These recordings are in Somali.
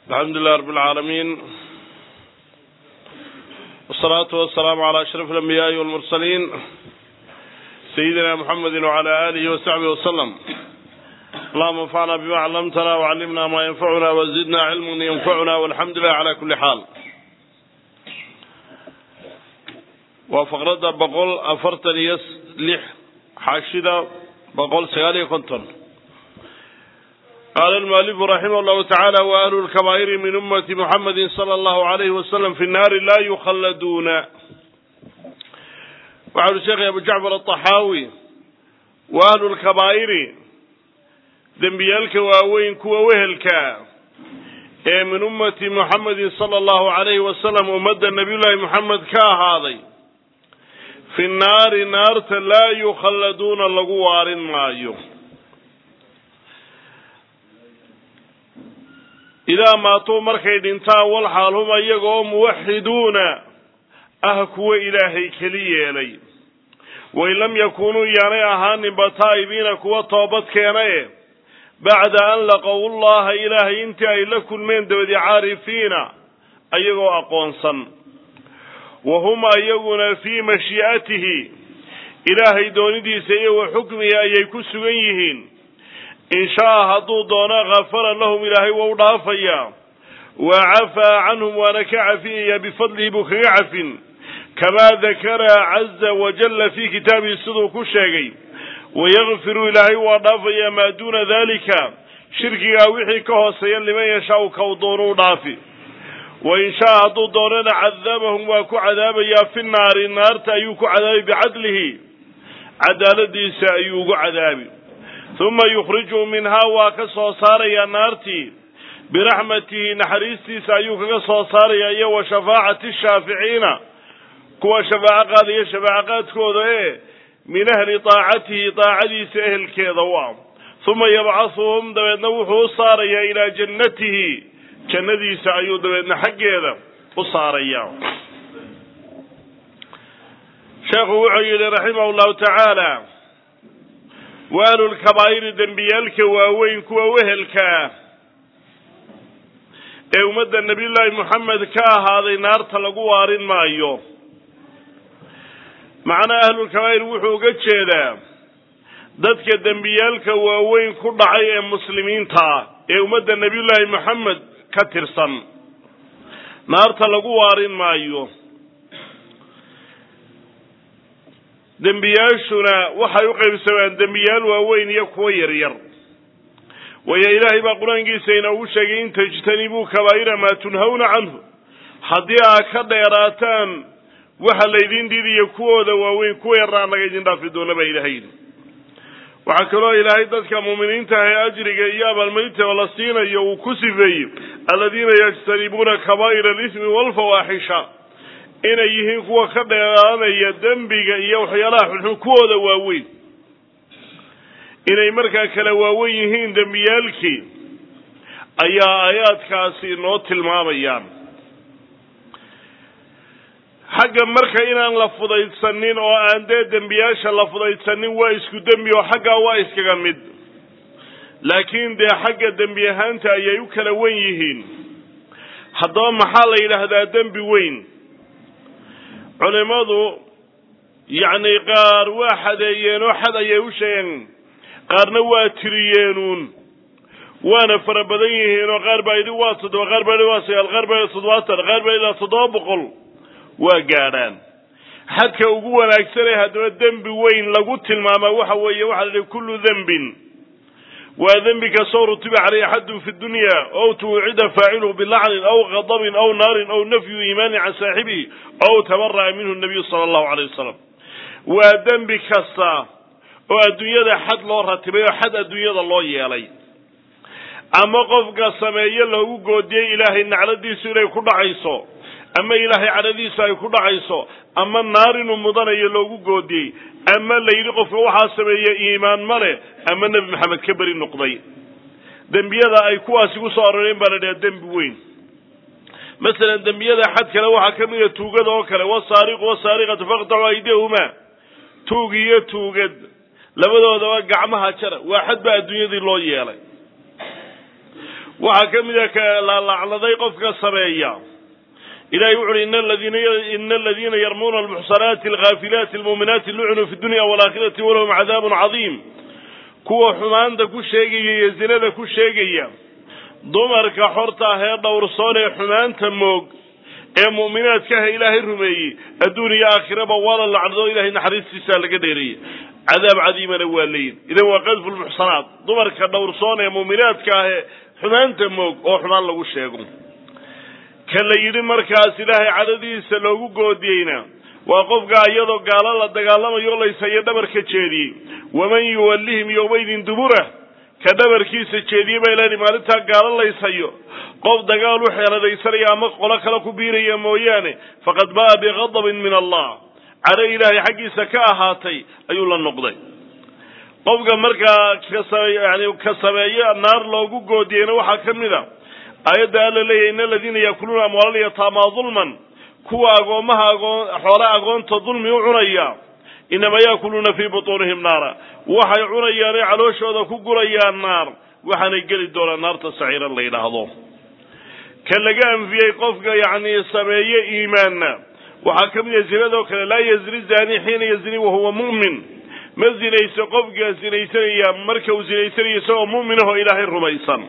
alxamdu lilah rab اlcaalamiin wsalaatu wasalaamu calى ashraf alambiyaai walmursaliin sayidina muxamedi wcala alihi wasaxbihi wasalam allahuma anfacna bima callamtana wcallimna ma yanfacuna wazidna cilman yanfacuna walxamdu lilah cala kuli xaal waa faqradda boqol afartan iyo lix xaashida boqol sagaal iyo konton qaala almualifu raximah llahu tacaala wa ahlu lkabaa'iri min ummati muxamedi sala allahu alayhi wasalam fi nnaari laa yukhalladuuna waxa uri sheekhay abu jacfar alطaxaawi wa ahlu lkabaa'iri dembiyaalka waaweyn kuwa wehelka ee min ummati muxamedin sala allahu alayhi wasalam ummadda nabiyullaahi moxamed ka ahaaday fi nnaari naarta laa yukhalladuuna lagu waarin maayo idaa maatuu markay dhintaan walxaal hum iyagoo muwaxiduuna ah kuwa ilaahay keli yeelay wain lam yakuunuu yaanay ahaaninba taa'ibiina kuwa toobad keena e bacda an laqow llaha ilaahay intii ay la kulmeen dabadi caarifiina ayagoo aqoonsan wa hum ayaguna fii mashii'atihi ilaahay doonidiisa iyo wa xukmihi ayay ku sugan yihiin in shaa hadduu doono khafara lahum ilaahay waa u dhaafayaa wa cafaa canhum waana ka cafinayaa bifadlihi buu kaga cafin kamaa dakara caza wajalla fii kitaabihi siduu ku sheegay wayakfiru ilaahay waa dhaafayaa maa duuna dalika shirkigaa wixii ka hooseeya liman yashaau kaw doonu u dhaafi wa in shaa hadduu doonana cadabahum waa ku cadaabayaa fi naari naarta ayuu ku cadaabi bicadlihi cadaaladiisa ayuu ugu cadaabi uma yukhrijuu minhaa waa ka soo saarayaa naartii biraxmatihi naxariistiisa ayuu kaga soo saarayaa iyo wa shafaacati shaaficiina kuwa shafaaco qaadaya shafaaco qaadkooda ee min ahli taacatihi taacadiisa ehelkeeda u ah uma yabcahuhum dabeedna wuxuu u saarayaa ilaa jannatihi jannadiisa ayuu dabeedna xaggeeda u saarayaa sheekhu wuxuu yidhi raximah llahu tacaala wa ahlulkabaa'iri dembiyaalka waaweyn kuwa wehelkaa ee ummadda nabiyullaahi moxamed ka ahaaday naarta lagu waarin maayo macnaha ahlulkabaa'ir wuxuu uga jeedaa dadka dembiyaalka waaweyn ku dhacay ee muslimiintaa ee ummadda nabiyullaahi moxamed ka tirsan naarta lagu waarin maayo dembiyaashuna waxay u qaybsamaan dembiyaal waaweyn iyo kuwo yaryar waayo ilaahay baa qur-aankiisa inoogu sheegay in tajtanibuu kabaa'ira maa tunhawna canhu haddii aad ka dheeraataan waxa laydin diidiyo kuwooda waaweyn kuwa yarna annaga idin dhaafi doona baa ilahay yidhi waxaa kaloo ilaahay dadka muuminiinta ah ee ajriga iyo abaalmarinta la siinayo uu ku sifeeyey aladiina yajtanibuuna kabaa'ira alismi waalfawaaxisha inay yihiin kuwa ka dheeraanaya dembiga iyo waxyaalaha xunxun kuwooda waaweyn inay markaa kala waawen yihiin dembiyaalkii ayaa aayaadkaasi noo tilmaamayaan xagga marka inaan la fudaydsanin oo aan dee dembiyaasha la fudaydsanin waa isku dembi oo xaggaa waa iskaga mid laakiin dee xagga dembi ahaanta ayay u kala wen yihiin haddaba maxaa la yidhaahdaa dembi weyn culimadu yacni qaar waa xadeeyeen oo xad ayay u sheegeen qaarna waa tiriyeenuun waana fara badan yihiin oo qaar baa yidhi waa toddoba qaar baa yidhi waa sagaal qaar baa yidhi toddobaatan qaar baa ilaa toddoba boqol waa gaadhaan xadka ugu wanaagsanee haddaba dembi weyn lagu tilmaamaa waxa weeye waxaa la yihi kullu dembin waa dembi kastoo rutiba caleyhi xadun fi dunya ow tuwcida faaciluhu bilacnin aw kadabin aw naarin aw nafyu iimaanin can saaxibihi ow tabara'a minhu nabiyu sala allahu aleyh wasalam waa dembi kasta oo adduunyada xad loo ratibay oo xad adduunyada loo yeelay ama qofka sameeye loogu goodiyey ilaahay nacladiisu inay ku dhacayso ama ilaahay cadhadiisa ay ku dhacayso ama naar inuu mudanayo loogu goodiyey ama la yidhi qofka waxaa sameeye iimaan ma leh ama nebi maxamed ka beri noqday dembiyada ay kuwaasi ku soo aroreen baa la dhaha dembi weyn masalan dembiyada xad kale waxaa ka mid a tuugada oo kale wasaariqu wasaariqatu faqtacu aydiyahuma tuug iyo tuugad labadoodaba gacmaha jara waa xad baa adduunyadii loo yeelay waxaa ka mid a ka laalacnaday qofka sameeya ilahay wuxu uhi ina aladiina yarmuuna almuxsanaati alghaafilaati almuuminaati lucnuu fi dunya waalaakhirati walahum cadaabun cadiim kuwa xumaanta ku sheegaya iyo zinada ku sheegaya dumarka xorta ah ee dhowrsoon ee xumaanta moog ee mu'minaadkaha ilaahay rumeeyey adduun iyo aakhiraba waa la lacnado ilahay naxariistiisa laga dheereeyey cadaab cadiimana waa leeyin idan waa qadfu lmuxsanaat dumarka dhowrsoon ee mu'minaadka ah ee xumaanta moog oo xumaan lagu sheego ka la yidhi markaas ilaahay cadhadiisa loogu goodiyeyna waa qofka iyadoo gaalo la dagaalamayo laysayo dhabarka jeediyey waman yuwallihim yowmaydin dubura ka dhabarkiisa jeediye baa ilahi maalintaa gaalo laysayo qof dagaal u xeeladaysanaya ama qolo kale ku biiraya mooyaane faqad ba'a biqadabin min allah cadho ilaahay xaggiisa ka ahaatay ayuu la noqday qofka markaa kasayani ka sameeyo naar loogu goodiyeyna waxaa ka mid a aayadda alla leeyahy in aladiina yaakuluuna amwaala lyataamaa dulman kuwa agoommaha agoon xoolaha agoonta dulmi u cunaya inamaa yaakuluuna fii butuunihim naara waxay cunayaanay calooshooda ku gurayaan naar waxaanay geli doonaan naarta saciira la yidhaahdo ka laga anfiyey qofka yacni sameeye iimaanna waxaa ka mid ah zinadoo kale laa yazni zani xiina yazni wahuwa mu'min ma zinayso qofka zinaysanaya marka uu zinaysanayo isagoo mu'minahoo ilaahay rumaysan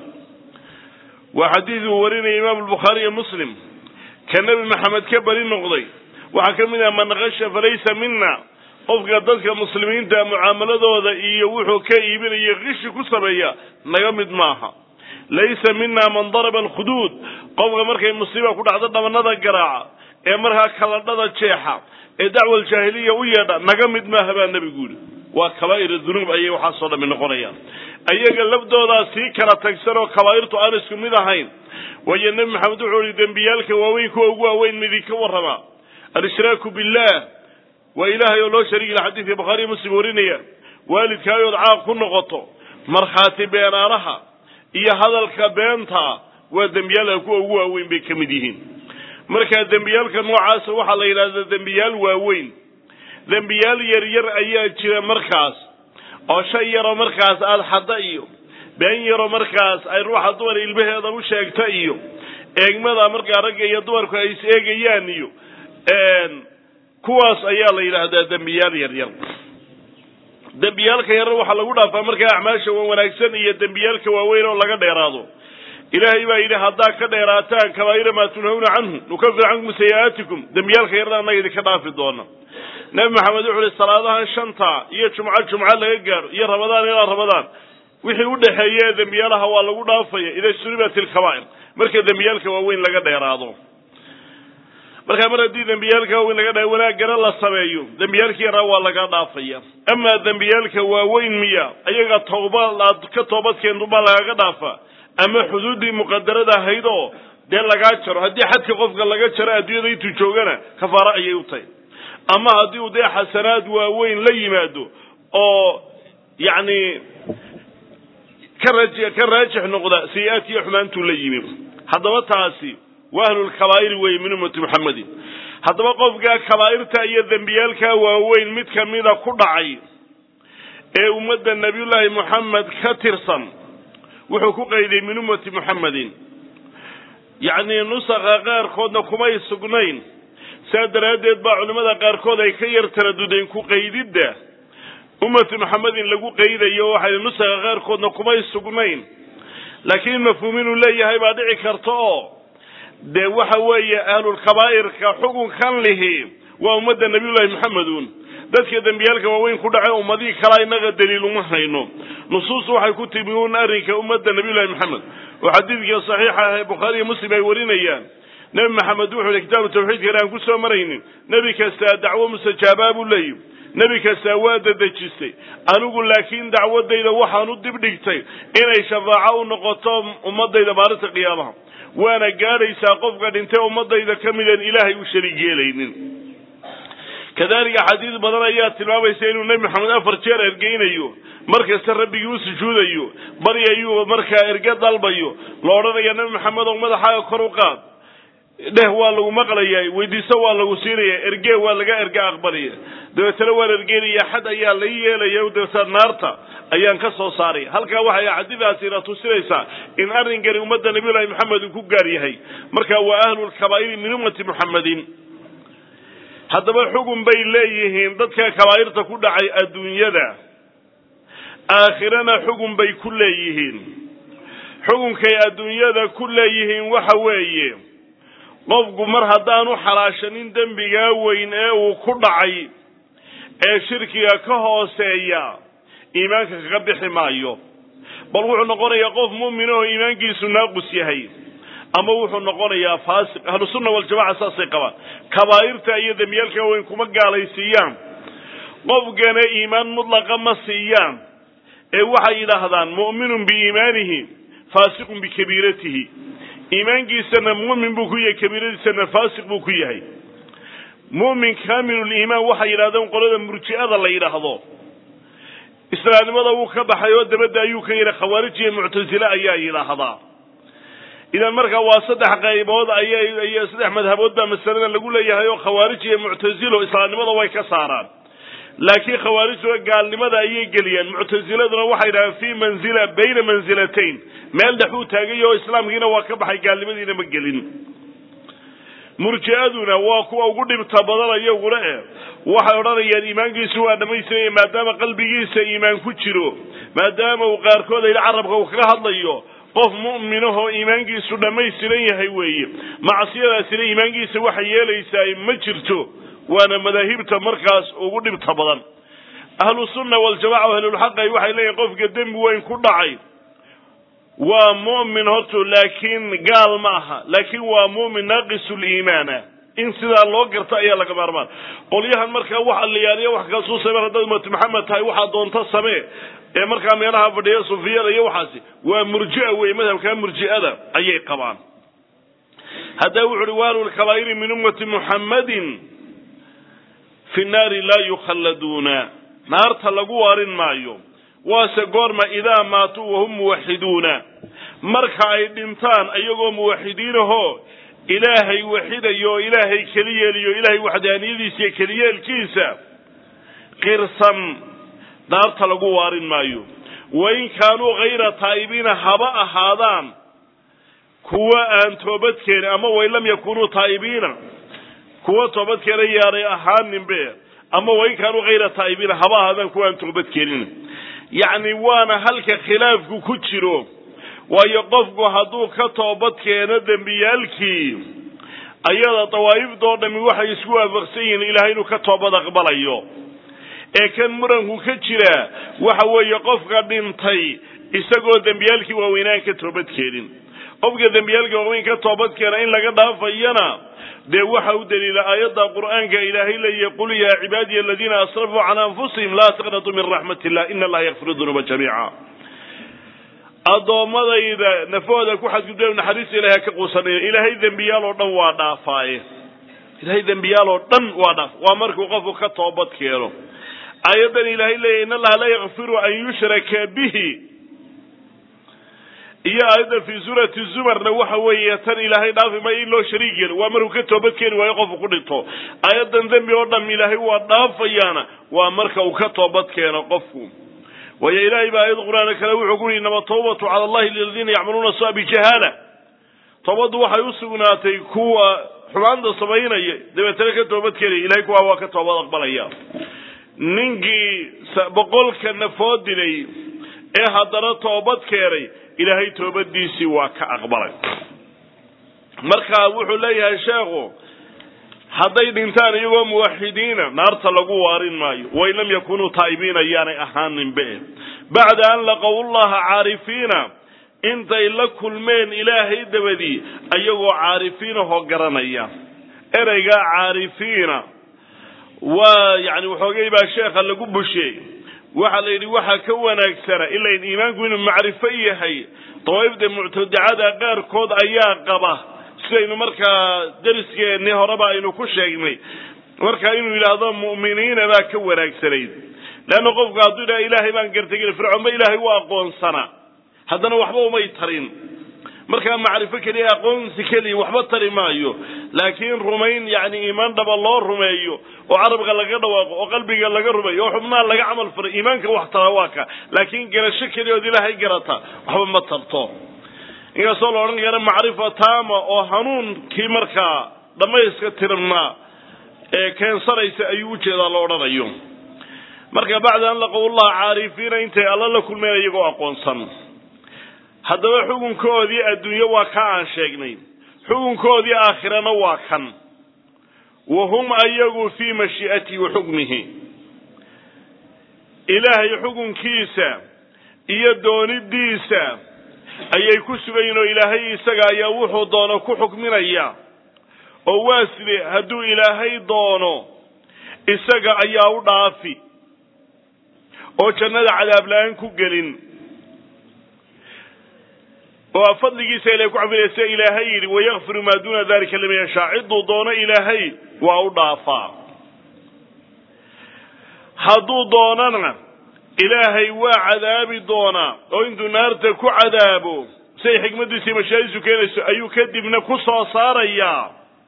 waa xadiid uu warinaya imaamu albukhaari iyo muslim ka nebi maxamed ka beri noqday waxaa ka mid ah man kasha falaysa mina qofka dadka muslimiinta mucaamaladooda iyo wuxuu ka iibinayo kishi ku sameeya naga mid maaha laysa mina man daraba alkhuduud qofka markay musiiba ku dhacdo dhabanada garaaca ee markaa kaladhada jeexa ee dacwa aljaahiliya u yeedha naga mid maaha baa nebigu yidhi waa kabaa'ir dunuub ayay waxaasoo dhami noqonayaan ayaga labdoodaa sii kala tagsan oo kabaa'irtu aan isku mid ahayn waayo nebi maxamed wuxuu yihi dembiyaalka waaweyn kuwa ugu waaweyn midii ka warrama al-ishraaku billah waa ilaahay oo loo shariigi la xadiidka bukhaariyo muslim warinaya waalidkaayood caaq ku noqoto markhaati beenaanaha iyo hadalka beenta waa dembiyaalka kuwa ugu waaweyn bay ka mid yihiin marka dembiyaalka noocaasa waxaa la yidhahdaa dembiyaal waaweyn dembiyaal yaryar ayaa jira markaas oo shay yaroo markaas aada xadda iyo been yaroo markaas ay ruuxa dumar ilmaheeda u sheegta iyo eegmada markaa ragga iyo dumarku ay is eegayaan iyo kuwaas ayaa la yidhaahdaa dembiyaal yaryar dembiyaalka yaryar waxaa lagu dhaafaa markaa acmaasha wan wanaagsan iyo dembiyaalka waaweyn oo laga dheeraado ilaahay baa yidhi haddaa ka dheeraataan kabaa'ira maa tunhawna canhu nukafir cankum sayi'aatikum dembiyaalka yarna annaga idinka dhaafi doona nebi maxamed wuxu uhi salaadahan shanta iyo jumco jumco laga gaaro iyo ramadaan ilaa ramadaan wixii u dhexeeya ee dembiyaalaha waa lagu dhaafaya ida suribat ilkabaa'ir marka dembiyaalka waaweyn laga dheeraado markaa mar haddii dembiyaalka waaweyn laga dha wanaagana la sameeyo dembiyaalka yaraa waa laga dhaafaya amaa dembiyaalka waaweyn miya ayaga tawba aad ka toobadkeentu baa lagaga dhaafa ama xuduuddii muqadarada ahayd oo dee lagaa jaro haddii xadka qofka laga jaro adduunyada intuu joogana kafaaro ayay u tahay ama haddii uu dee xasanaad waaweyn la yimaado oo yacni ka raj ka raajix noqda sayi-aadkiiyo xumaantuu la yimi haddaba taasi waa ahlulkabaa'iri weeye min ummati muxamedin haddaba qofkaa kabaa'irta iyo dembiyaalkaa waaweyn mid kamida ku dhacay ee ummadda nabiyullaahi moxamed ka tirsan wuxuu ku qayday min ummati muxamedin yacnii nusakha qaarkoodna kumay sugnayn saa daraaddeed baa culimmada qaarkood ay ka yar taradudeen ku qaydidda ummati maxamedin lagu qaydayo waxay nusakha qaarkoodna kumay sugnayn laakiin mafhuum inuu leeyahay baa dhici karta oo dee waxa weeye ahlulkabaa'irka xukunkan lihi waa ummadda nabiyullaahi maxamedun dadka dembiyaalka waaweyn ku dhace ummadihii kalaa innaga daliil uma hayno nusuus waxay ku timi un arrinka ummadda nabiyullahi maxamed oo xadiidkii saxiixa ah ee bukhaariiyo muslim ay warinayaan nebi maxamed wuxuu yihi kitaabu tawxiidkan aan ku soo maraynin nebi kastaa dacwo mustajaabaa buu leeyi nebi kastaa waa dadejistay anigu laakiin dacwadayda waxaan u dibdhigtay inay shafaaco u noqoto ummadayda maalinta qiyaamaha waana gaadhaysaa qofka dhintay ummadayda ka mideen ilaahay u shariig yeelaynin kadalika xadiis badan ayaa tilmaamaysa inuu nebi maxamed afar jeer ergeynayo markasta rabbigii u sujuudayo baryayuu markaa erge dalbayo la odhanayo nebi maxamed oo madaxaaga kor u qaad dheh waa lagu maqlayaa weydiiso waa lagu siinaya ergee waa laga erga aqbalaya dabeetana waan ergeynaya xad ayaa la yeelaya dabeetana naarta ayaan ka soo saaraya halkaa waxay xadidaasina tusinaysaa in arrinkani ummadda nabiyullahi maxamed uu ku gaar yahay marka waa ahlulkabaa'iri min ummati muxammadin haddaba xugun bay leeyihiin dadka kabaa'irta ku dhacay adduunyada aakhirana xugun bay ku leeyihiin xukunkay adduunyada ku leeyihiin waxa weeye qofku mar haddaanu xalaashanin dembigaa weyn ee uu ku dhacay ee shirkiga ka hooseeya iimaanka kaga bixi maayo bal wuxuu noqonayaa qof mu'min oo iimaankiisu naaqus yahay ama wuxuu noqonayaa faasiq ahlusunna waljamaca saasay qabaan kabaa'irta iyo dembiyaalka weyn kuma gaalaysiiyaan qofkana iimaan mudlaqa ma siiyaan ee waxay yidhaahdaan mu'minun biiimaanihi faasiqun bikabiiratihi iimaankiisana mu'min buu ku yahay kabiiradiisana faasiq buu ku yahay mu'min kaamiluliimaan waxay yidhahdeen qolada murji'ada la yidhaahdo islaamnimada wuu ka baxay oo dabadda ayuu ka yidhi khawaarij iyo muctasile ayaa yidhaahdaa idan markaa waa saddex qaybood ayay saddex madhabood baa masalada lagu leeyahay oo khawaarij iyo muctasilo islaamnimada way ka saaraan laakiin khawaarijtuna gaalnimada ayay geliyaan muctasiladuna waxay yidhahdeen fii manzila bayna manzilatayn meel dhexuu taagay oo islaamkiina waa ka baxay gaalnimadiina ma gelin murji'aduna waa kuwa ugu dhibta badan iyaguna eh waxay odhanayaan iimaankiisu waa dhammaystiraya maadaama qalbigiisa iimaan ku jiro maadaama uu qaarkood ayidhi carabka uu kaga hadlayo qof mu'minahoo iimaankiisu dhammaystiran yahay weeye macsiyadaasina iimaankiisa waxay yeelaysaa ma jirto waana madaahibta markaas ugu dhibta badan ahlu sunna waljamaca o ahlulxaqay waxay leeyihin qofka dembi weyn ku dhacay waa mu'min horto laakiin gaal ma aha laakiin waa mu'min naaqisuliimaana in sidaa loo garta ayaa laga maarmaan qolyahan markaa wax alliyaaniya wax kasuu sameen haddaad ummatu maxamed tahay waxaa doonta samee ee markaa meelaha fadhiya sufiyada iyo waxaasi waa murji'a wey madhabkaa murji'ada ayay qabaan hadda wuxu uhi waalulkabaa'iri min ummati muxammadin fi nnaari laa yukhalladuuna naarta lagu waarin maayo waase goorma idaa maatuu wahum muwaxiduuna marka ay dhintaan iyagoo muwaxidiinahoo ilaahay waxidayo oo ilaahay keli yeeliyo ilaahay waxdaaniyadiisa iyo keliyeelkiisa qirsan naarta lagu waarin maayo wain kaanuu hayra taa'ibiina haba ahaadaan kuwa aan toobadkeenin ama wain lam yakunuu taa'ibiina kuwa toobadkeena yaanay ahaaninbe ama wain kaanuu hayra taa'ibiina haba ahaadaan kuwa aan toobadkeenin yacni waana halka khilaafku ku jiro waayo qofku hadduu ka toobad keeno dembiyaalkii ayada dawaa'ifdoo dhammi waxay isku waafaqsan yihiin ilaahay inuu ka toobad aqbalayo ee kan muranku ka jira waxa weeye qofka dhintay isagoo dembiyaalkii waaweynaan ka toobad keenin qofka dembiyaalkii waaweyn ka toobad keena in laga dhaafayana dee waxa u daliila aayadda qur'aanka ilaahay leeyahy qul yaa cibaadiya aladiina asrafuu cala anfusihim laa taqnatuu min raxmat illah ina allaha yakfiru dunuuba jamiica addoommadayda nafahooda ku xadgudbeen naxariista ilahay ha ka quusanaya ilaahay dembiyaal oo dhan waa dhaafaaye ilaahay dembiyaal oo dhan waa dhaaf waa markuu qofku ka toobad keeno aayaddan ilaahay leeyahy in allaha laa yakfiru an yushraka bihi iyo aayadda fii suurati zumarna waxa weeye tan ilaahay dhaafi maayo in loo shariig yeelo waa markuu ka toobad keeni waayo qofku ku dhinto aayaddan dembi oo dham ilaahay waa dhaafayaana waa marka uu ka toobad keeno qofku waayo ilaahay baa aayad qur-aan kale wuxuu ku yihi inama tawbatu cala allahi liladiina yacmaluuna sua bijahaala toobaddu waxay u sugnaatay kuwa xumaanta samaynaya dabeetana ka toobad keenaya ilahay kuwaa waa ka toobad aqbalaya ninkii boqolka nafood dilay ee haddana toobad keenay ilaahay toobadiisii waa ka aqbalay marka wuxuu leeyahay sheekhu hadday dhintaan iyagoo muwaxidiina naarta lagu waarin maayo wain lam yakunuu taa'ibiina yaanay ahaaninbe bacda an laqow llaha caarifiina intay la kulmeen ilaahay dabadii ayagoo caarifiinahoo garanaya ereygaa caarifiina waa yani waxoogay baa sheekha lagu busheey waxaa la yidhi waxaa ka wanaagsana ilain iimaanku inuu macrifo yahay dawaa'ifda muctadacada qaarkood ayaa qaba sidaynu markaa dariskeenii horeba aynu ku sheegnay marka inuu yidhaahdo mu'miniina baa ka wanaagsanayd leanna qofku hadduu yidhaha ilaahay baan gartay fircoon ba ilaahay u aqoonsanaa haddana waxba umay tarin markaa macrifo keliya aqoonsi keliya waxba tari maayo laakiin rumayn yani iimaan dhaba loo rumeeyo oo carabka laga dhawaaqo oo qalbiga laga rumeeyo oo xubnaha laga camal faray iimaanka wax tara waa ka laakiin garasho keliya ood ilaahay garata waxba ma tarto inkastoo la odhan kara macrifa taama oo hanuunkii markaa dhammayska tirnaa ee keensanaysa ayuu ujeedaa la odhanayo marka bacda an laqowllaha caarifiina intay alla la kulmeen iyagoo aqoonsan haddaba xukunkoodii adduunye waa ka aan sheegnay xukunkoodii aakhirana waa kan wa hum ayagu fii mashii'atihi wa xukmihi ilaahay xukunkiisa iyo doonidiisa ayay ku sugayiin oo ilaahay isaga ayaa wuxuu doono ku xukminaya oo waa side hadduu ilaahay doono isaga ayaa u dhaafi oo jannada cadaab la-aan ku gelin oo fadligiisa ilahay ku cafinaysa ilaahay yidhi wayakfiru maa duuna dalika liman yashaa cidduu doono ilaahay waa u dhaafaa hadduu doonana ilaahay waa cadaabi doonaa oo intuu naarta ku cadaabo siay xikmaddiisa iyo mashaadiisu keenayso ayuu kadibna ku soo saarayaa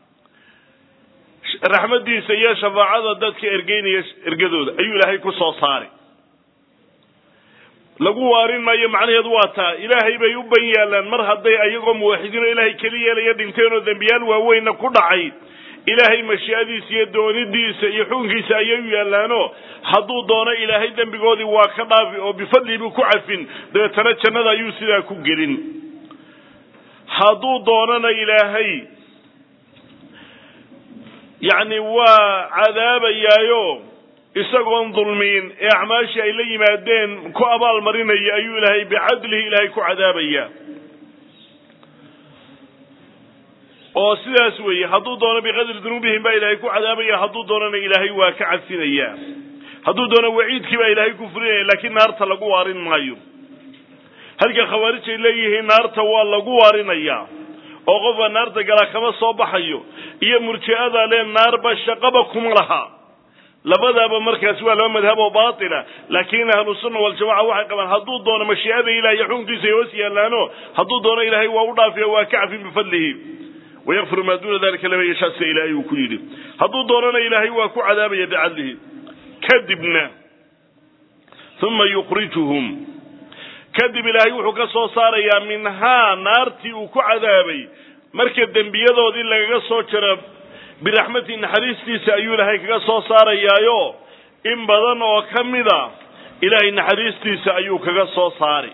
raxmaddiisa iyo shafaacada dadka ergeynaya ergadooda ayuu ilaahay ku soo saari lagu waarin maayo macnaheedu waa taa ilaahay bay u ban yaalaan mar hadday ayagoo muwaxidiinoo ilaahay keli yeelaya dhinteen oo dembiyaal waaweynna ku dhacay ilaahay mashii'adiisa iyo doonidiisa iyo xukunkiisa ayay u yaallaano hadduu doono ilaahay dembigoodii waa ka dhaafi oo bifadlii buu ku cafin dabeetana jannada ayuu sidaa ku gelin hadduu doonana ilaahay yacni waa cadaabayaayo isagoon dulmiin ee acmaashii ay la yimaadeen ku abaal marinaya ayuu ilaahay bicadlihi ilaahay ku cadaabaya oo sidaas weeye hadduu doono biqadri dunuubihim baa ilaahay ku cadaabaya hadduu doonana ilaahay waa ka cafinaya hadduu doono waciidkii baa ilaahay ku fulinaya laakiin naarta lagu waarin maayo halka khawaarij ay leeyihiin naarta waa lagu waarinaya oo qofka naarta galaa kama soo baxayo iyo murji'ada le naarba shaqaba kuma laha labadaaba markaasi waa laba madhab oo baatila laakiin ahlusunna waljamaca waxay qabaan hadduu doono mashii'ada ilahi iyo xukunkiisa ay hoos yaalaano hadduu doono ilaahay waa u dhaafiya waa ka cafin bifadlihi wayakfiru maa duuna dalika lama yashaa sida ilaahay uu ku yidhi hadduu doonana ilaahay waa ku cadaabaya bicadlihi kadibna uma yukhrijuhum kadib ilaahay wuxuu ka soo saarayaa minhaa naartii uu ku cadaabay marka dembiyadoodii lagaga soo jaro biraxmati naxariistiisa ayuu ilaahay kaga soo saarayaayo in badan oo ka mida ilaahay naxariistiisa ayuu kaga soo saari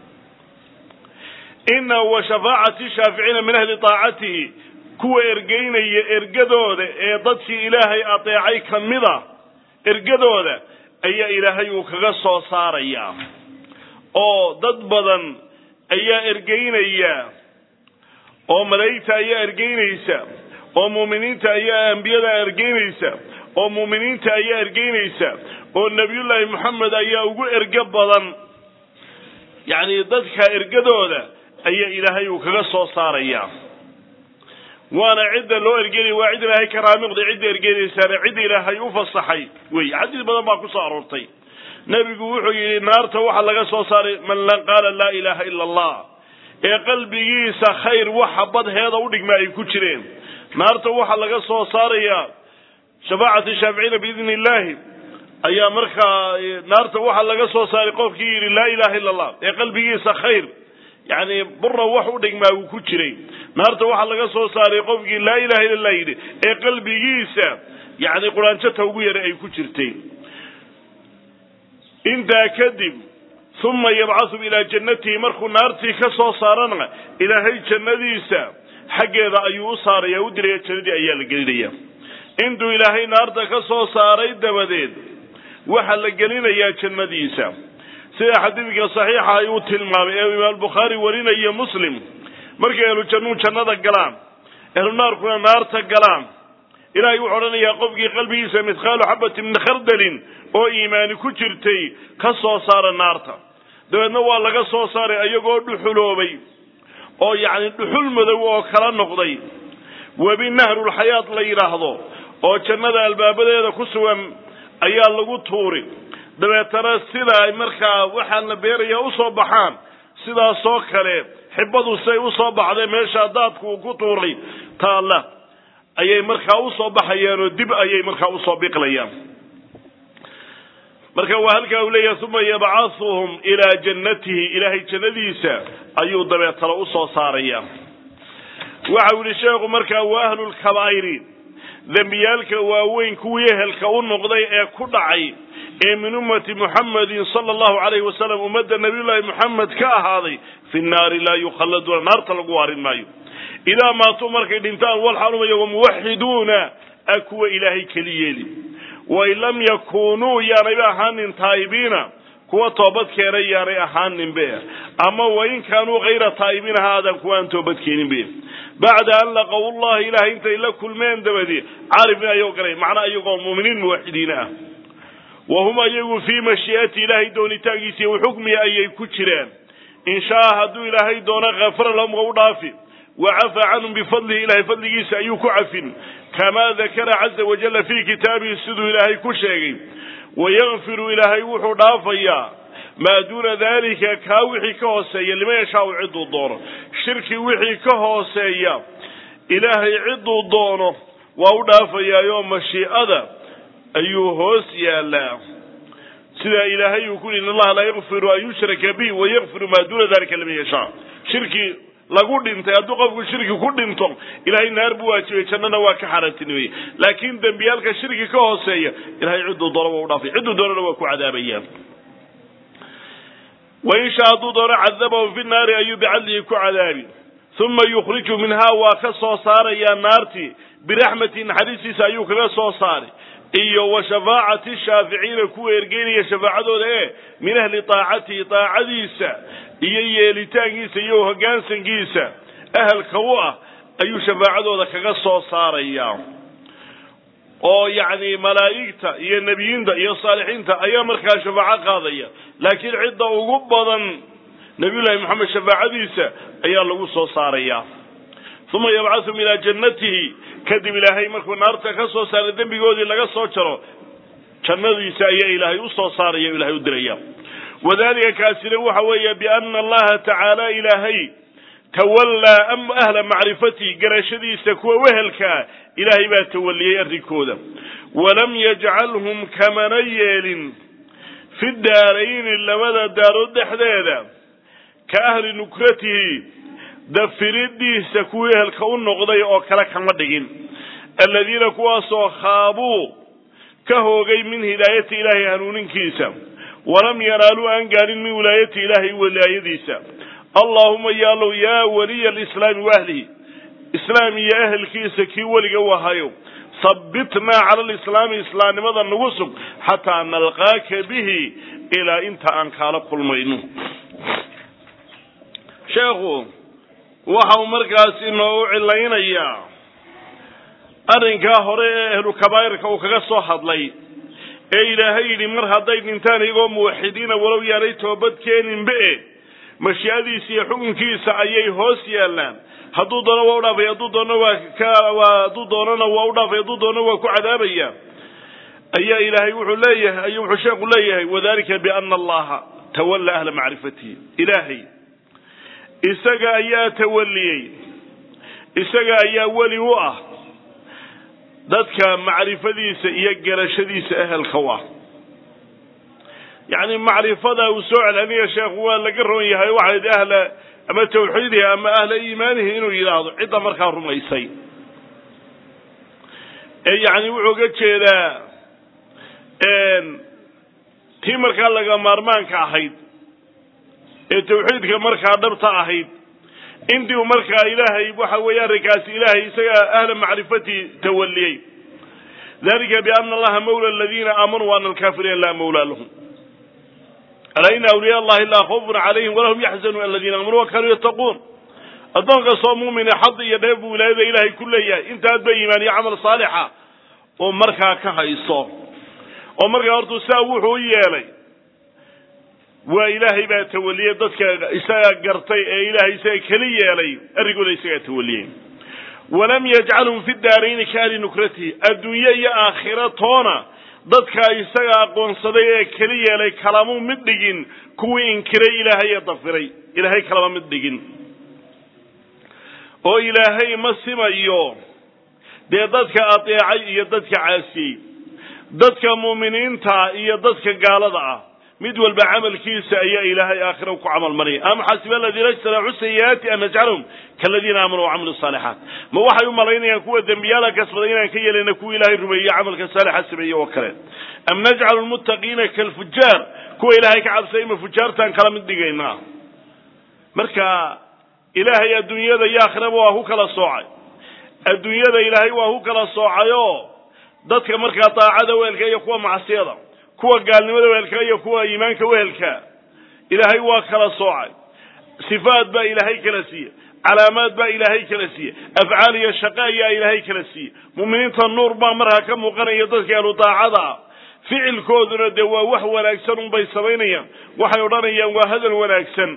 ina wa shafaacati shaaficiina min ahli taacatihi kuwa ergeynaya ergadooda ee dadkii ilaahay adeecay ka mida ergadooda ayaa ilaahay uu kaga soo saarayaa oo dad badan ayaa ergeynaya oo malaa'igta ayaa ergeynaysa oo muuminiinta ayaa ambiyada ergeynaysa oo muuminiinta ayaa ergeynaysa oo nebiyullaahi moxamed ayaa ugu erge badan yacni dadka ergadooda ayaa ilaahay uu kaga soo saaraya waana cidda loo ergenaya waa cid ilaahay ka raamiqday cidda ergenaysaana cid ilaahay u fasaxay wey xadiis badan baa kusoo aroortay nebigu wuxuu yidhi naarta waxaa laga soo saaray man qaala laa ilaaha ila allah ee qalbigiisa khayr waxa badheeda u dhigma ay ku jireen naarta waxaa laga soo saarayaa shafaacati shaaficiina biidni illaahi ayaa markaa naarta waxaa laga soo saaray qofkii yidhi laa ilaha illa allah ee qalbigiisa khayr yacni bura wax u dhigmaa uu ku jiray naarta waxaa laga soo saaray qofkii laa ilaha illa allah yidhi ee qalbigiisa yacni quraanjata ugu yara ay ku jirtay intaa kadib uma yabcasu ilaa jannatihi markuu naartii ka soo saarana ilaahay jannadiisa xaggeeda ayuu u saaraya u diraya jannadii ayaa la gelinaya intuu ilaahay naarta ka soo saaray dabadeed waxaa la gelinayaa jannadiisa sida xadiidka saxiixa ay uu tilmaamay ee imaam bukhaari warinayo muslim markay ahlu jannuu jannada galaan ahlu naarkuna naarta galaan ilaahay wuxuu odhanayaa qofkii qalbigiisa mithqaalu xabati min khardalin oo iimaani ku jirtay ka soo saara naarta dabeedna waa laga soo saaray ayagoo dhuxuloobay oo yacni dhuxul madow oo kala noqday webi nahrulxayaat la yidhaahdo oo jannada albaabadeeda ku sugan ayaa lagu tuuri dabeetana sida ay markaa waxaan la beerayaa usoo baxaan sidaasoo kale xibadu say usoo baxday meeshaa daadku uu ku tuuray taalla ayay markaa usoo baxayaan oo dib ayay markaa usoo biqlayaan marka waa halkaa uu leeyahay uma yabcahuhum ilaa jannatihi ilaahay jannadiisa ayuu dabeetalo usoo saaraya waxa uu yihi sheekhu markaa wa ahlu lkabaa'iri dembiyaalka waaweyn kuwii ehelka u noqday ee ku dhacay ee min ummati muxamedin sala allahu calayhi wasalam ummadda nabiyullaahi moxamed ka ahaaday fi nnaari laa yukhalladuuna naarta lagu waarin maayo idaa maatuu markay dhintaan walxalumaya wamuwaxiduuna a kuwa ilaahay keli yeeli wain lam yakunuu yaanayba ahaanin taa'ibiina kuwa toobad keenay yaanay ahaaninbe ama wain kaanuu hayra taa'ibiina ha aadaan kuwa aan toobad keeninbe bacda an laqow llahi ilahay intay la kulmeen dabadi caribni ayuu galay macnaa iyagoo muuminiin muwaxidiina ah wa hum ayagu fii mashii'ati ilaahay doonitaankiisa iyo xukmiga ayay ku jiraan in shaa hadduu ilaahay doono kafara lahum wa u dhaafi wacafa canhum bifadlihi ilahay fadligiisa ayuu ku cafin kamaa dakara caza wajalla fii kitaabihi siduu ilaahay ku sheegay wayakfiru ilaahay wuxuu dhaafayaa maa duuna dalika kaa wixii ka hooseeya liman yashaau cidduu doono shirki wixii ka hooseeya ilaahay cidduu doono waa u dhaafayaayoo mashiicada ayuu hoos yaalaa sidaa ilaahay uu ku yihi in allaha laa yakfiru an yushraka bihi wayakfiru maa duuna dalika liman yashaa shirki lagu dhintay hadduu qofku shirki ku dhinto ilahay naar buu waajibay jannana waa ka xaaraantinimeeye laakiin dembiyaalka shirki ka hooseeya ilahay cidduu doono waa u dhaafay cidduu doonana waa ku cadaabayaan wain shaa hadduu doono cadabahum fi naari ayuu bicadlihi ku cadaabi uma yukhriju minhaa waa ka soo saarayaa naartii biraxmati naxariistiisa ayuu kaga soo saaray iyo wa shafaacati shaaficiina kuwa ergeynaya shafaacadooda ee min ahli taacatihi taacadiisa iyo yeelitaankiisa iyo hoggaansankiisa ahalka u ah ayuu shafaacadooda kaga soo saaraya oo yacni malaa'igta iyo nebiyiinta iyo saalixiinta ayaa markaa shafaaco qaadaya laakiin cidda ugu badan nabiyullaahi moxamed shafaacadiisa ayaa lagu soo saaraya uma yabcahum ilaa jannatihi kadib ilaahay markuu naarta ka soo saaray dembigoodii laga soo jaro jannadiisa ayaa ilaahay u soo saaraya o ilahay u diraya wadalika kaasina waxa weeye biana allaha tacaala ilaahay tawallaa ahla macrifatihi garashadiisa kuwa wehelkaa ilaahay baa tawaliyey arrinkooda walam yajcalhum kamana yeelin fi daarayni labada daarood dhexdeeda ka ahli nukratihi dafiridiisa kuwii ehelka u noqday oo kale kama dhigin aladiina kuwaasoo khaabuu ka hoogay min hidaayati ilaahay hanuuninkiisa walam yanaaluu aan gaarin min wilaayati ilaahay wilaayadiisa allaahuma yaalow yaa waliya alislaami waahlihi islaam iyo ahelkiisa kii weliga wahayo habbitnaa cala alislaami islaamnimada nagu sug xataa nalqaaka bihi ilaa inta aan kaala kulmayno sheekhu waxa uu markaas inoogu cilaynayaa arrinkaa hore ee ahlu kabaa'irka uu kaga soo hadlay ee ilaahay yidhi mar hadday dhintaan iyagoo muwaxidiina walow yaanay toobad keeninba e mashiicadiisa iyo xukunkiisa ayay hoos yaallaan hadduu doono waa u dhaafay hadduu doono waa kwaa hadduu doonona waa u dhaafay hadduu doono waa ku cadaabaya ayaa ilaahay wuxuu leeyahay ayuu wuxuu sheekhu leeyahay wadalika biana allaha tawalla ahla macrifatihi ilaahay isaga ayaa tawaliyey isaga ayaa weli u ah dadka macrifadiisa iyo garashadiisa ehelka u ah yacni macrifada uu soo celceliya sheekhu waa laga roon yahay waxayd ahla ama tawxiidihi ama ahla iimaanihi inuu yidhaahdo cidda markaa rumaysay ee yacni wuxuu ga jeedaa tii markaa laga maarmaanka ahayd ee tawxiidka markaa dhabta ahayd intii uu markaa ilaahay waxa weeye arrinkaasi ilaahay isaga ahla macrifati tawaliyey dalika biana allaha mawla aladiina aamanuu wa ana alkafiriina laa mawla lahum alaa ina awliya allahi laa khawfun calayhim walahum yaxzanuun aladiina aamanuu wa kaanuu yattaquun addoon kastoo muumine xad iyo dheef buu wilaayada ilaahay ku leeyahay intaad ba iimaan iyo camal saalixa oo markaa ka hayso oo markaa hortuu sidaa wuxuu u yeelay waa ilaahay baa tawaliyey dadka isaga gartay ee ilaahay isaga keli yeelay arrinkooda isagaa tawaliyey walam yajcalhum fi daarayni ka ahli nukratihi adduunye iyo aakhira toona dadka isaga aqoonsaday ee keli yeelay kalamuu mid dhigin kuwii inkiray ilaahay ee dafiray ilaahay kalama mid dhigin oo ilaahay ma simayo dee dadka adeecay iyo dadka caasiyey dadka muuminiinta iyo dadka gaalada ah mid walba camalkiisa ayaa ilaahay aakhira ku camal maraya am xasiba aladiina ijtanacu sayi'aati an najcalahum kaladiina aamanuu wacamilu saalixaat ma waxay u malaynayaan kuwa dembiyaala kasbaday inaan ka yeelayna kuwa ilaahay rumeeye camalka saalixa sameeye oo kale am najcalu lmuttaqiina kalfujaar kuwa ilaahay ka cabsay ma fujaartaan kala mid dhigaynaa marka ilaahay adduunyada iyo aakhiraba waa ku kala soocay adduunyada ilaahay waa ku kala soocayoo dadka markaa daacada wehelka iyo kuwa macsiyada kuwa gaalnimada wehelka iyo kuwa iimaanka wehelka ilaahay waa kala soocay sifaad baa ilaahay kala siiye calaamaad baa ilaahay kala siiye afcaal iyo shaqo ayaa ilaahay kala siiye mu'miniinta nuur baa markaa ka muuqanaya dadka ahlu daacada ah ficilkooduna dee waa wax wanaagsan unbay samaynayaan waxay odhanayaan waa hadal wanaagsan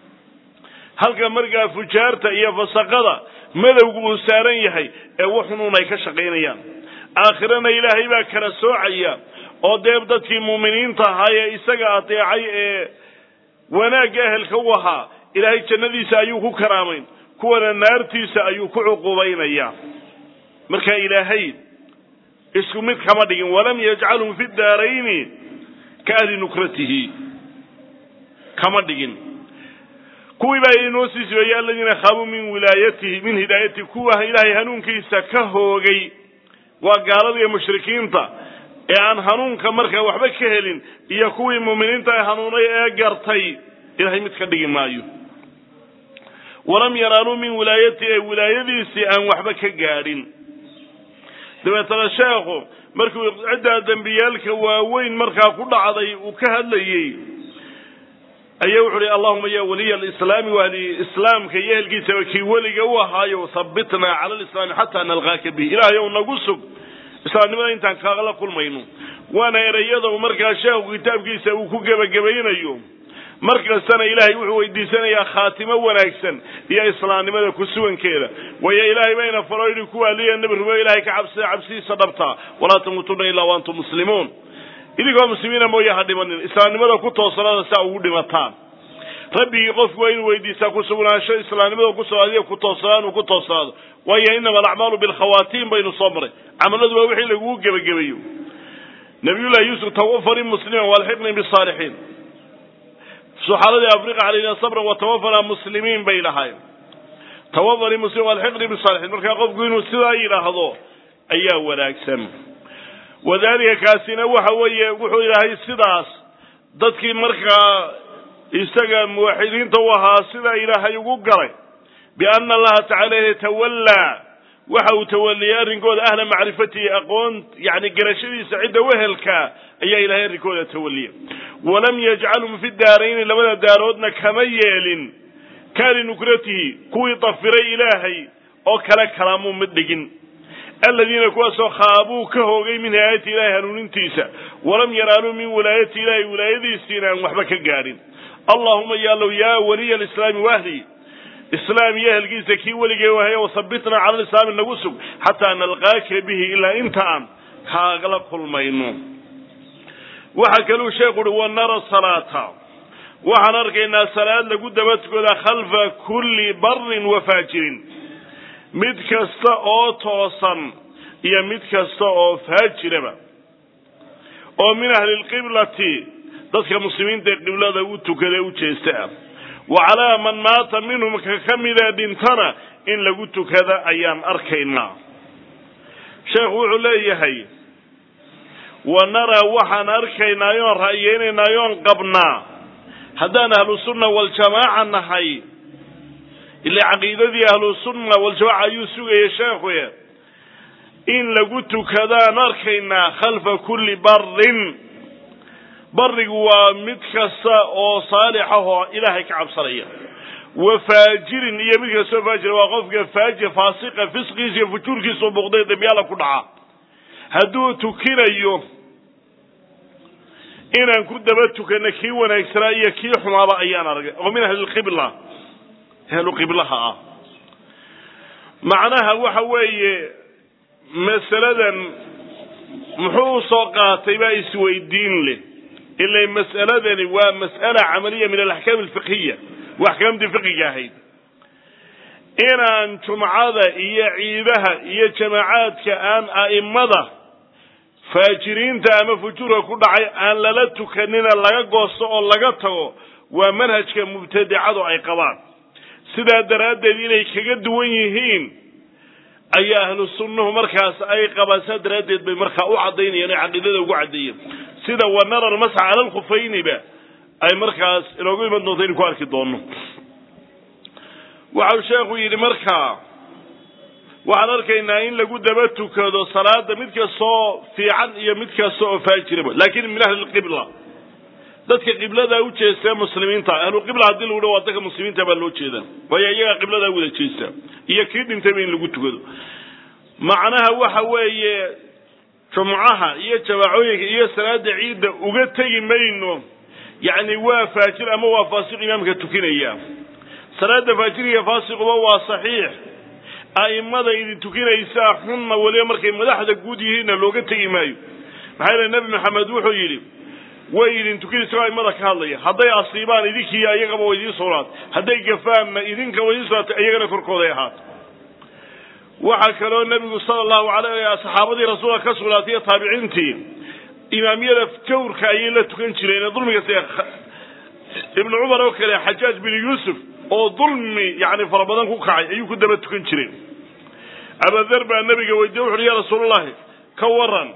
halka markaa fujaarta iyo fasaqada madowgu uu saaran yahay ee wuxunuun ay ka shaqaynayaan aakhirana ilaahay baa kala soocaya oo dee dadkii muuminiinta ahaa ee isaga adeecay ee wanaagga ehelka u ahaa ilaahay jannadiisa ayuu ku karaamayn kuwana naartiisa ayuu ku cuqubaynaya marka ilaahay isku mid kama dhigin walam yajcalhum fi daarayni ka ahli nukratihi kama dhigin kuwii baa inoo sii sibeeyey aladiina khaabuu min wilaayatihi min hidaayatihi kuwa ilaahay hanuunkiisa ka hoogay waa gaalada iyo mushrikiinta ee aan hanuunka markaa waxba ka helin iyo kuwii muuminiinta ee hanuunay ee gartay ilahay mid ka dhigi maayo walam yanaaluu min wilaayatihi ee wilaayadiisii aan waxba ka gaadhin dabeetana sheekhu markuu ciddaa dembiyaalka waaweyn markaa ku dhacday uu ka hadlayey ayaa wuxu uhi allahuma ya waliya alislaami wahli islaamka iyo ehelkiisaba kii weliga u ahaayo habitnaa cala alislaami xataa nalqaaka bihi ilaahay ow nagu sug islaamnimada intaan kaala kulmayno waana ereyada uu markaa sheekhu kitaabkiisa uu ku gebagabaynayo mar kastana ilaahay wuxuu weydiisanayaa khaatimo wanaagsan iyo islaamnimada kusugankeeda waayo ilaahay bayna faro yidhi kuwa aliya nebi rumeyo ilahay ka cabsida cabsidiisa dhabtaa walaa tamuutuna ilaa waantum muslimuun idinkoo muslimiina mooye ha dhimanin islaamnimada ku toosanada saa ugu dhimataan rabbigii qofku waa inuu weydiistaa kusugnaansho islaamnimada kuso adiga ku toosnaan uu ku toosnaado waayo inama alacmaalu bilkhawaatiim baynu soo maray camaladu waa wixii lagugu gebagabeeyo nabiyullahi yuusuf tawafani musliman walxiqni bisaalixiin suxaaladii afriqa calayna sabran watawafana muslimiin bay lahayn tawafani muslim walxiqni bisaalixiin markaa qofku inuu sidaa yidhaahdo ayaa wanaagsan wadalika kaasina waxa weeye wuxuu ilaahay sidaas dadkii markaa isaga muwaxidiinta u ahaa sidaa ilaahay ugu galay biana allaha tacala yatawallaa waxa uu tawaliyay arrinkooda ahla macrifatihi aqoon yani garashadiisa cidda wehelka ayaa ilahay arrinkooda tawaliya walam yajcalhum fi daarayni labada daaroodna kama yeelin kaali nukratihi kuwii dafiray ilaahay oo kale kalaamuu mid dhigin aladiina kuwaasoo khaabuu ka hoogay min hidaayati ilahi hanuunintiisa walam yanaaluu min wilaayati ilahi wilaayadiisiina aan waxba ka gaadhin allahuma yaalow yaa waliya alislaami wahli islaam iyo ehelkiisa kii weligee wahaya wasabitnaa cala lislaami nagu sug xataa nalqaaka bihi ilaa inta aan kaagala kulmayno waxaa kaluu sheekhu uhi wanara salaata waxaan arkaynaa salaad lagu dabatukooda khalfa kulli barin wa faajirin mid kasta oo toosan iyo mid kasta oo faajiraba oo min ahli lqiblati dadka muslimiinta ee qiblada u tukada u jeesta ah wa calaa man maata minhum ka ka mida dhintana in lagu tukada ayaan arkaynaa sheekhu wuxuu leeyahay wa naraa waxaan arkaynaa yoon ra'yeynaynaa yoon qabnaa haddaan ahlu sunna waljamaaca nahay ilaa caqiidadii ahlu sunna waljamaaca ayuu sugaya sheekhu in lagu tukadaan arkaynaa khalfa kulli barin barigu waa mid kasta oo saalix ah oo ilaahay ka cabsanaya wa faajirin iyo mid kastoo faajira waa qofka faajir faasiqa fisqiisa iyo fujuurkiisao muuqday dambiyaala ku dhaca hadduu tukinayo inaan ku daba tukano kii wanaagsanaa iyo kii xumaaba ayaan argay oo min ahlilqibla ahlu qiblaha ah macnaha waxa weeye masaladan muxuu usoo qaatay baa isweydiin leh ila mas'aladani waa mas'ala camaliya min alaxkaam alfiqhiya wa axkaamtii fiqiga ahayd inaan jumcada iyo ciidaha iyo jamaacaadka aan a'immada faajiriinta ama fujuurka ku dhacay aan lala tukanina laga goosto oo laga tago waa manhajka mubtadicadu ay qabaan sidaa daraaddeed inay kaga duwan yihiin ayaa ahlu sunnuhu markaas ay qabaan saa daraaddeed bay markaa u caddaynayaan ay caqiidada ugu caddeeyeen sida wanara almasxa cala alkhufayniba ay markaas inoogu iman doonto inu ku arki doono waxau sheekhu yidhi markaa waxaan arkaynaa in lagu daba tukado salaada mid kastoo fiican iyo mid kasta oo faajiraba laakin min ahli lqibla dadka qiblada u jeesta muslimiinta ahluqibla haddii lagu dha waa dadka muslimiinta baa loo jeeda waayo iyagaa qibladaa wada jeesta iyo kii dhintayba in lagu tukado macnaha waxa weeye jumcaha iyo jawaacooyinka iyo salaada ciidda uga tegi mayno yacni waa faajir ama waa faasiq imaamka tukinaya salaada faajiriga faasiquba waa saxiix a'immada idin tukinaysaa xunna weliba markay madaxda guud yihiinna looga tegi maayo maxaa yeele nebi maxamed wuxuu yidhi way idin tukinaysa a'immada ka hadlaya hadday asiibaan idinkiiyo iyagaba way idiin sugnaatay hadday gafaanna idinka way idiin sugnaatay iyagana korkooday ahaatay waxaa kaloo nebigu sala allahu alay saxaabadii rasuulka ka sugnaatay iyo taabiciintii imaamiyada jawrka ayay la tukan jireen ee dulmiga sida ibnu cumar oo kale xajaaj bin yuusuf oo dulmi yani fara badan ku kacay ayuu ku daba tukan jireen abadar baa nabiga weydiye wuxu uhi ya rasuulallahi ka waran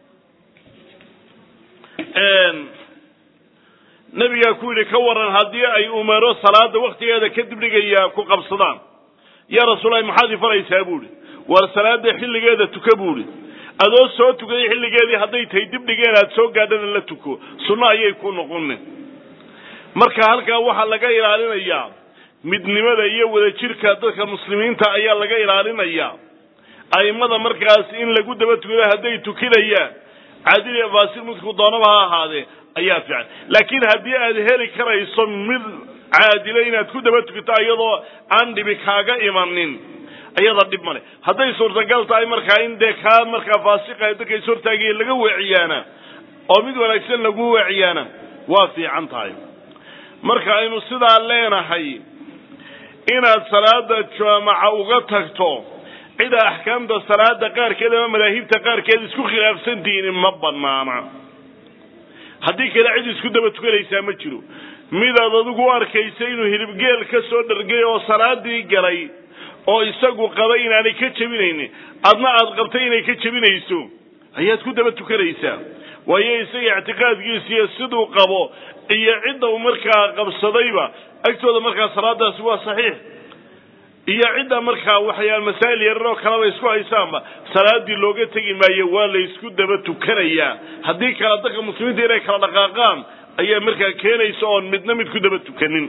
nabigaa ku yidhi ka waran haddii ay umaro salaada waktigeeda kadib dhigaya ku qabsadaan ya rasuulallahi maxaad ifaraysaa buuhi war salaada xilligeeda tuka buuhi adoo soo tukaday xilligeedii hadday tahay dib dhigeen aad soo gaadhana la tuko sunno ayay ku noqonin marka halkaa waxaa laga ilaalinayaa midnimada iyo wadajirka dadka muslimiinta ayaa laga ilaalinayaa a'immada markaas in lagu daba tukado hadday tukinayaan caadil iyo faasiq midku doonaba ha ahaadee ayaa fiican laakiin haddii aad heli karayso mid caadila inaad ku daba tukato iyadoo aan dhibi kaaga imanin ayada dhib male hadday suurtagal tahay markaa in dee kaa markaa faasiqa dadka is hortaagaya laga weeciyaana oo mid wanaagsan lagu weeciyaana waa fiican tahay marka aynu sidaa leenahay inaad salaada jaamaca uga tagto cida axkaamta salaada qaarkeed ama madaahibta qaarkeed isku khilaafsantihiin ma banaana haddii kale cid isku daba tukanaysaa ma jiro midaad adigu u arkaysa inuu hilibgeel ka soo dhargay oo salaadii galay oo isagu qaba inaanay ka jebinaynin adna aad qabtay inay ka jebinayso ayaad ku daba tukanaysaa waayo isaga ictiqaadkiisiiyo siduu qabo iyo cidda uu markaa qabsadayba agtooda markaa salaadaasi waa saxiix iyo cidda markaa waxyaal masaa'il yarar oo kaleba isku haysaanba salaadii looga tegi maayo waa la isku daba tukanayaa haddii kale dadka muslimiinta inay kala dhaqaaqaan ayaa markaa keenaysa oon midna mid ku daba tukanin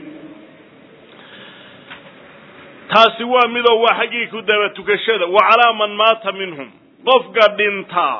taasi waa midoo waa xaggii ku daba tukashada wa calaa man maata minhum qofka dhinta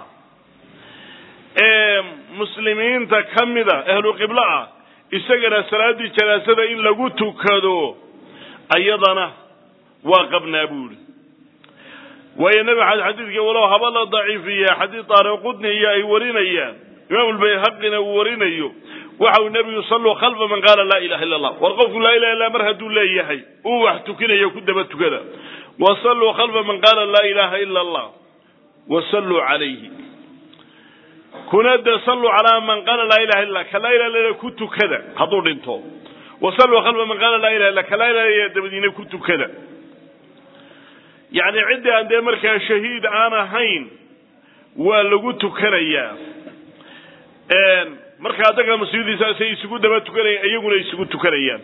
ee muslimiinta ka mida ahlu qiblo ah isagana salaaddii janaasada in lagu tukado ayadana waa qabnaa buuri waayo nebi xad xadiidka walow haba la daciifiya xadiid taariqudni iyo ay warinayaan imaam lbayhaqina uu warinayo waxa uu nebigu salluu khalfa man qaala laa ilaha illa allah war qofku laa ilaha illa mar hadduu leeyahay uu wax tukinayo ku daba tukada wa salluu khalfa man qaala laa ilaha illa allah wa salluu calayhi kuna de salluu calaa man qaala laa ilaha illa ka laa ilaha illa ku tukada hadduu dhinto wa salluu khalfa man qaala laa ilaha illa ka laa ilaha illa dabadiina ku tukada yacni ciddii aan dee markaa shahiid aan ahayn waa lagu tukanayaa markaa dadka muslimiintiisaasay isugu daba tukanayaan iyaguna isugu tukanayaan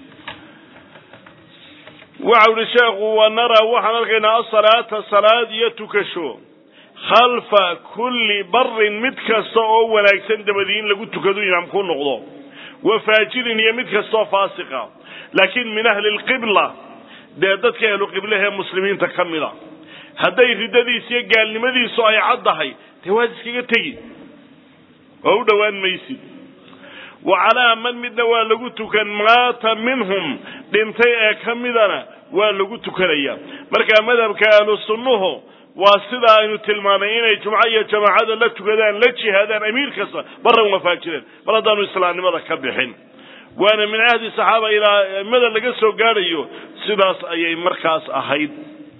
waxau ihi sheekhu wa naraa waxaan arkaynaa asalaata salaad iyo tukasho khalfa kulli barin mid kasta oo wanaagsan dabadii in lagu tukado imaamku noqdo wa faajirin iyo mid kastaoo faasiqa laakiin min ahli lqibla dee dadka ahlu qiblahee muslimiinta ka mida hadday riddadiis iyo gaalnimadiisu ay caddahay dee waad iskaga tegi oo u dhowaan maysid wa calaa man midna waa lagu tukan maata minhum dhintay ee ka midana waa lagu tukanaya markaa madhabka ahlu sunnuhu waa sidaa aynu tilmaamay inay jumco iyo jamaacada la tukadaan la jihaadaan amiir kasta baran wafaajireen mar haddaanu islaamnimada ka bixin waana min ahdi saxaaba ilaa aimada laga soo gaadhayo sidaas ayay markaas ahayd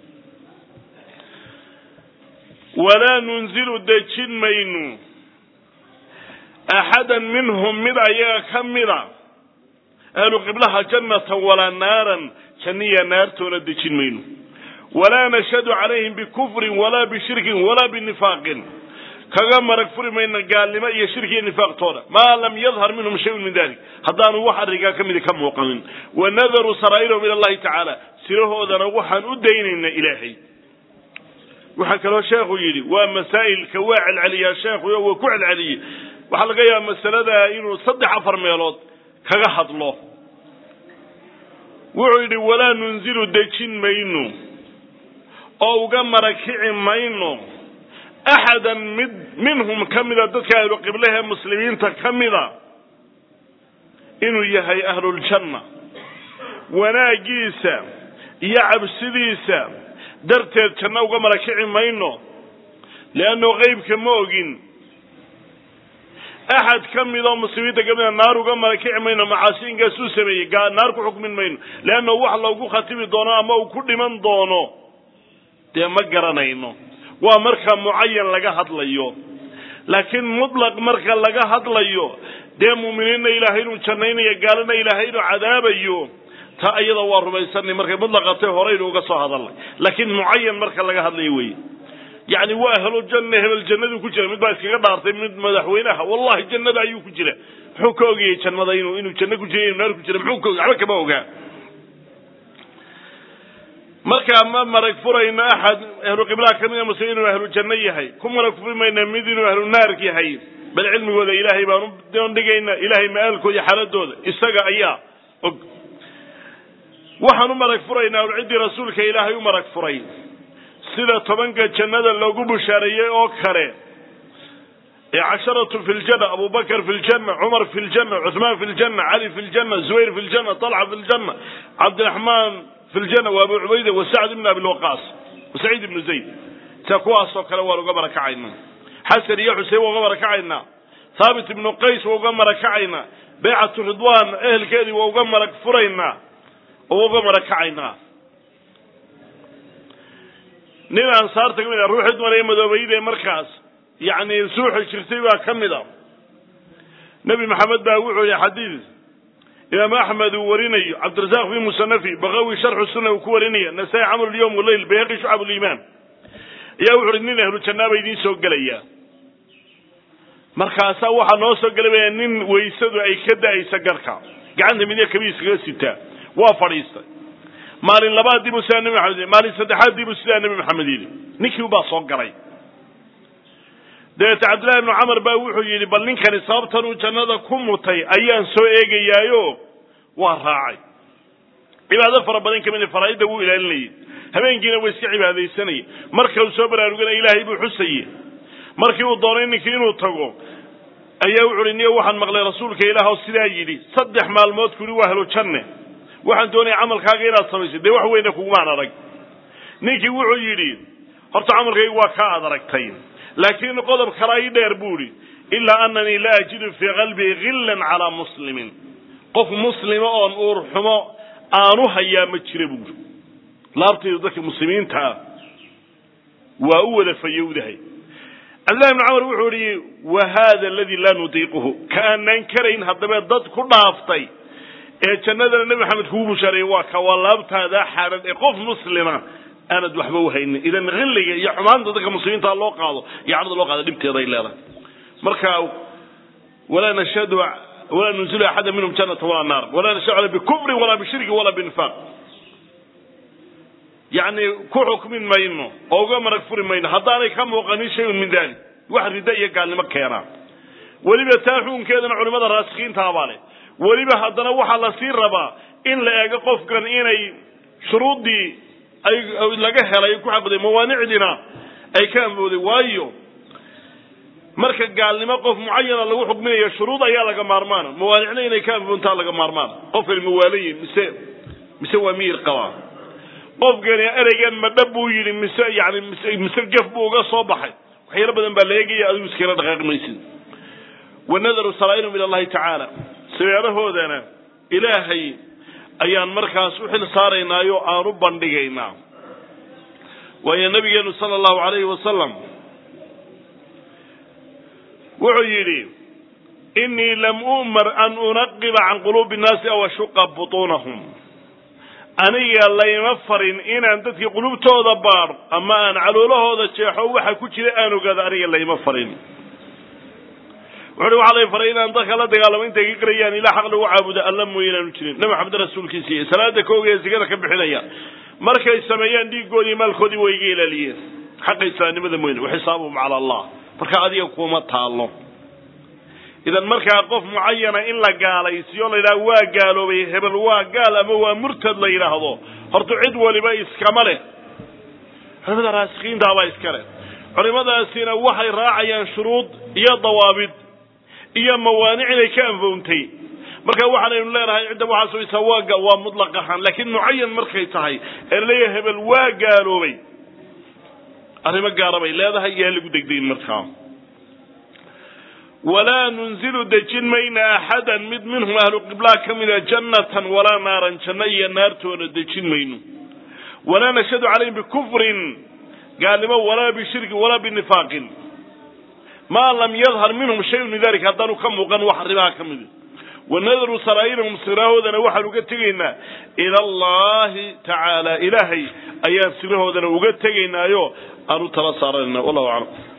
walaa nunzilu dejin maynu axadan minhum mid ayaga ka mida ahlu qiblaha jannatan walaa naaran janniya naartoona dejin mayno walaa nashhadu calayhim bikufrin walaa bishirkin walaa binifaaqin kaga marag furi mayna gaalnimo iyo shirki iyo nifaaqtooda maa lam yadhar minhum shayun min dalik haddaanu wax arrinkaa ka midi ka muuqanin wanadaruu saraa'irahum ila allahi tacaala sirahoodana waxaan u daynaynaa ilaahay waxaa kaloo sheekhu yidhi waa masaa'ilka waa celceliyaa sheekhu waa ku celceliyey waxaa laga yaaba masalada inuu saddex afar meelood kaga hadlo wuxuu yidhi walaa nunzilu dejin mayno oo uga marakici mayno axadan mid minhum ka mida dadka ahlu qiblahe muslimiinta ka mida inuu yahay ahluljanna wanaaggiisa iyo cabsidiisa darteed janno uga marakici mayno leanno qeybka ma ogin axad ka midoo muslimiinta ka mida naar uga marakici mayno macaasi inkaasuu sameeyey naar ku xukmin mayno leanno wax loogu khatibi doono ama uu ku dhiman doono dee ma garanayno waa marka mucayan laga hadlayo laakiin mutlaq marka laga hadlayo dee muuminiinna ilaahay inuu jannaynayo gaalana ilaahay inuu cadaabayo ta iyada waa rumaysanay markay mutlaqatay horeynu uga soo hadalnay laakiin mucayan marka laga hadlayo wey yacni waa ahlu janna hebel jannaduu ku jira mid baa iskaga dhaartay mid madaxweynaha wallahi jannada ayuu ku jira muxuu ka ogayay jannada inuu inuu janno ku jira inuu naar ku jira muxuu ka ogay waxba kama ogaa markaa ma marag furayno axad ahlu qiblaha ka mida muslim inuu ahlu janno yahay ku marag furi mayna mid inuu ahlu naar yahay bal cilmigooda ilaahay baan u doondhigaynaa ilaahay ma-aalkooda xaaladooda isaga ayaa og waxaan u marag furaynaa ciddii rasuulka ilaahay u marag furay sida tobanka jannada loogu bushaareeyey oo kale ee casharatu fi ljanna abubakr fi ljanna cumar fi ljanna cuثmaan fi ljanna cali fi ljanna zubayr fi ljanna طalxa fi ljanna cabdiraxmaan fi ljanna wa abu cubayda wa sacd ibn abi lwaqaas wa saciid ibnu zayd sia kuwaasoo kale waan uga marakacaynaa xasan iyo xusein waa uga marakacaynaa thaabit ibnu qays waa uga marakacaynaa baycatu ridwan ehelkeedii waa uga marag furaynaa oo uga marakacaynaa nin ansaarta ka mid a ruuxii dumar ee madoobayde markaas yacni suuxi jirtay baa ka mid a nebi maxamed baa wuxuu yihi xadiid imaam axmed uu warinayo cabdirasaaq fi musanafi bakawi sharxu sunna uu ku warinaya nasaa-i camr lyowm waleyl bayhaqi shucab liimaan ayaa wuxu uhi nin ahlu jannaa ba idiin soo gelaya markaasaa waxaa noo soo gelabaya nin waysadu ay ka da-aysa garhka gacanta midya kabiiskaga sitaa waa fadhiistay maalin labaad dibu sidaa nebi maxamed yidhi maalin saddexaad dibu sidaa nebi maxamed yidhi ninkii ubaa soo galay dabeete cabdillahi ibnu camar baa wuxuu yidhi bal ninkani sababtan uu jannada ku mutay ayaan soo eegayaayo waa raacay cibaado fara badan kamid faraaidda wuu ilaalinayay habeenkiina waa iska cibaadaysanayay marka uu soo baraarugana ilaahay buu xusaye markii uu doonay ninkii inuu tago ayaa wuxu uhi niyo waxaan maqlay rasuulka ilaah oo sidaa yidhi saddex maalmood kuli waa helo janne waxaan doonaya camalkaaga inaad samayso dee wax weyna kugumaan arag ninkii wuxuu yidhi horta camalkaygu waa kaa ad aragtay laakiin qodob kala ii dheer buu idhi ilaa ananii la ajidu fii qalbii hillan calaa muslimin qof muslima oon uur xumo aanu hayaa ma jira buuri laabtaydu dadka muslimiinta ah waa u wada fayowdahay cabdillahi ibnu camar wuxuu ihi wa hada aladii laa nudiiquhu ka aanaan karayn haddaba dad ku dhaaftay ee jannadana nebi maxamed kugu bushaareeyey waa ka waa laabtaada xaaran ee qof muslima aanad waxba uhaynin idan hilliga iyo xumaanta dadka muslimiinta loo qaado iyo cadada loo qaado dhibteeday leedahay marka walaa nashhadu walaa nunzilu axada minhum jannata walaa naar walaa nashhadu bikufrin walaa bishirkin walaa binifaaq yacni ku xukmin mayno oo uga marag furi mayno haddaanay ka muuqanin shayun min dalik wax ridda iyo gaalnimo keenaa weliba taa xukunkeedana culimada raasikiinta baa leh weliba haddana waxaa lasii rabaa in la eego qofkan inay shuruuddii ay laga helay ku xaqiday mawaanicdiina ay ka amooday waayo marka gaalnimo qof mucayana lagu xukminayo shuruud ayaa laga maarmaana mawaanicna inay ka amoontaa laga maarmaana qofkani mawaalayi mise mise waa miyir qabaa qofkani ereygan madhab buu yidhi mise yani mise mise gaf buu uga soo baxay waxyaalo badan baa la eegaya adigu iskala dhaqaaqi maysid wanadaru saraa'irum ila allahi tacaala sabeerahoodana ilaahay ayaan markaas u xil saaraynaayo aan u bandhigaynaa waayo nabigeenu sala allahu calayhi wasalam wuxuu yidhi inii lam u'mar an unaqiba can quluubi innaasi aw ashuqa butuunahum aniga layma farin inaan dadkii qulubtooda baadho ama aan caloolahooda jeexo waxa ku jira aan ogaado aniga layma farin wuxu uhi waxaa lay faray inaan dadka la dagaalamo intay ka garayaan ilaa xaq lagu caabudo alla mooye inaanu jirin nabi maxamed rasuulkiisa iyo salaada kooga ee sigada ka bixinaya markay sameeyaan dhiiggoodii maalkoodii way iga ilaaliyeen xaqa islaamnimada mooyne waxisaabuhum cala allah marka adiga kuma taallo idan markaa qof mucayana in la gaalaysiyo la yidhaha waa gaaloobay hebel waa gaal ama waa murtad la yidhaahdo horta cid waliba iskama leh culimada raasikiintaabaa iska leh culimadaasina waxay raacayaan shuruud iyo dawaabid iyo mawaanic inay ka anfowntay marka waxaanaynu leenahay cidda waxaa sugaysaa waa gaal waa mutlaq ahaan laakiin mucayan markay tahay ee laleeyahay hebel waa gaaloobay arrimo gaara bay leedahay yaa lagu degdayin markaa walaa nunzilu dejin mayna axadan mid minhum ahlu qiblaa ka mida jannatan walaa naaran janno iyo naartoona dejin mayno walaa nashhadu calayhim bikufrin gaalnimo walaa bishirkin walaa binifaaqin maa lam yadhar minhum shayun min dalik haddaanu ka muuqan wax arrimaha ka mida wanadaru saraa'irahum sirahoodana waxaan uga tegaynaa ila allahi tacaala ilaahay ayaan sirahoodana uga tegaynaayo aan u tala saaranayna wallahu aclam